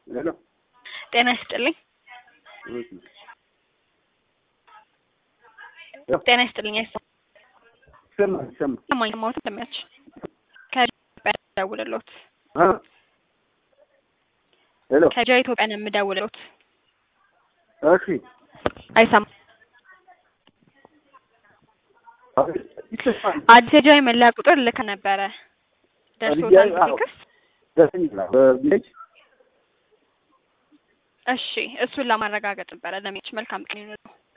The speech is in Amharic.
ሄሎ ጤና ይስጥልኝ። ጤና ይስጥልኝ። አይሰማም ይሰማል ይሰማል። ሰማኝ ሰማሁት እንደሚያች ከኢትዮጵያ ደውልሎት አ ሄሎ ከጃ ኢትዮጵያ ነው የምደውልሎት። እሺ አይሰማም። አቤት፣ ይሰማል። አዲስ የጃ መለያ ቁጥር ልክ ነበረ ደርሶታል አዎ። ቴክስት? ደርሰኛል። በቪሌጅ እሺ እሱን ለማረጋገጥ ነበረ። ለሚች መልካም ቀን ይሁንልዎ።